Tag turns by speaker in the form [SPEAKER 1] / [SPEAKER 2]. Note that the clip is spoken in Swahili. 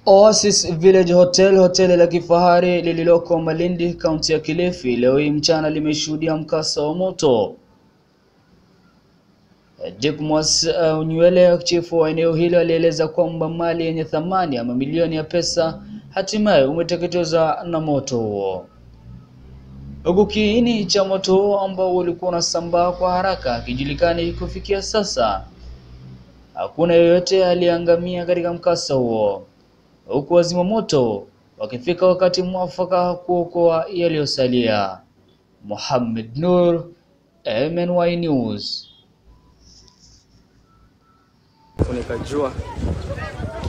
[SPEAKER 1] Oasis Village Hotel, hoteli la kifahari lililoko Malindi, kaunti ya Kilifi, leo hii mchana limeshuhudia mkasa wa moto. Jekmos uh, Nywele, chifu wa eneo hilo, alieleza kwamba mali yenye thamani ya mamilioni ya pesa hatimaye umeteketezwa na moto huo, huku kiini cha moto huo ambao ulikuwa unasambaa kwa haraka hakijulikani kufikia sasa. Hakuna yeyote aliyeangamia katika mkasa huo, huku wazima moto wakifika wakati mwafaka kuokoa yaliyosalia. Mohamed Nur, MNY News.
[SPEAKER 2] Nikajua